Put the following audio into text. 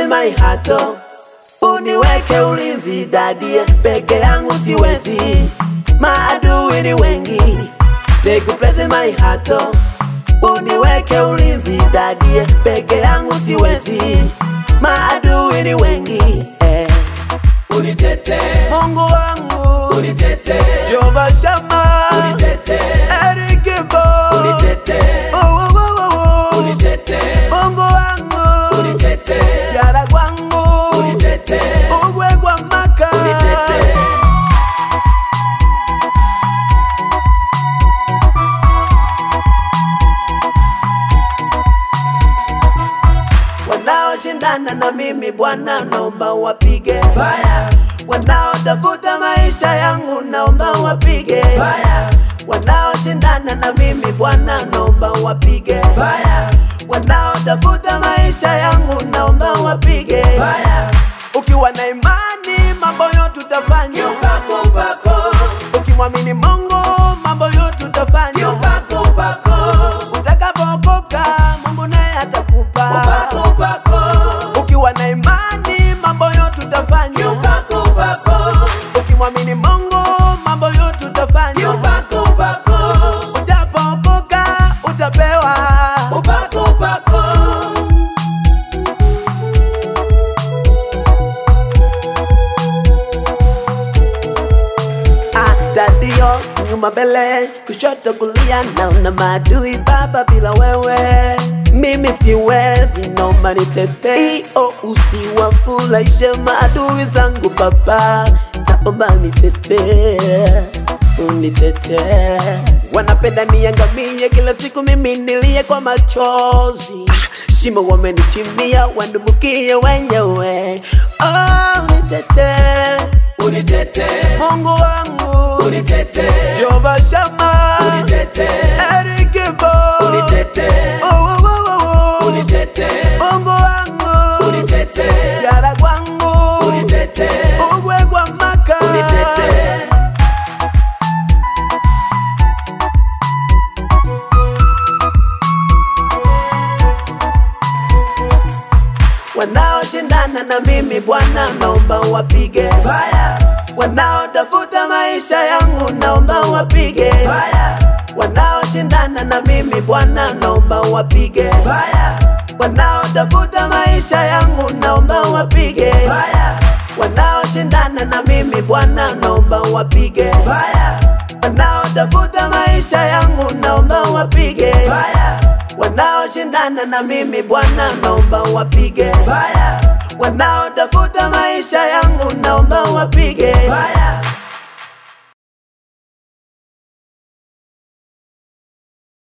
my heart oh. Uniweke ulinzi dadie, peke yangu siwezi, maadui ni wengi. Take place in my heart oh. Uniweke ulinzi dadie, peke yangu siwezi, maadui ni wengi eh. Unitete, Mungu wangu unitete, Jehova Shama unitete, Erikibo unitete, Oh, oh, oh, oh, oh. unitete, Mungu wangu unitete, Jara kwangu unitete, Ugwe kwa maka unitete. Wanaoshindana na mimi Bwana naomba wapige Fire, Wanaotafuta maisha yangu naomba wapige fire, Wanaoshindana na mimi Bwana naomba wapige fire, Wanaotafuta maisha yangu naomba wapige fire. Ukiwa na imani mambo yote utafanya Upako, upako, Ukimwamini Mungu mambo yote utafanya upako, upako, Utakapookoka Mungu naye atakupa upako, upako, Ukiwa na imani mambo yote utafanya upako, upako, Ukimwamini Mungu mambo yote utafanya upako, upako, Utapookoka utapewa upako, upako. Ah, Dadio nyuma mbele kushoto kulia naona maadui baba bila wewe mimi siwezi naomba nitete iyo usiwafurahishe maadui zangu baba naomba nitete unitete wanapenda niangamie kila siku mimi nilie kwa machozi ah, shimo wamenichimbia wandumukie wenyewe oh, unitete Unitete, Mungu wangu unitete, Jehova Shama unitete, Erikibo unitete, Oh, oh, oh, oh, oh. unitete, Mungu wangu unitete, Jara kwangu unitete, Ugwe kwa maka unitete. Wanaoshindana na mimi Bwana naomba wapige Fire, Wanaotafuta maisha yangu naomba wapige fire, Wanaoshindana na mimi Bwana naomba wapige fire, Wanaotafuta maisha yangu naomba wapige fire, Wanaoshindana na mimi Bwana naomba wapige fire, Wanaotafuta maisha yangu naomba wapige fire, Wanaoshindana na mimi Bwana naomba wapige fire, Wanaotafuta maisha yangu naomba wapige fire.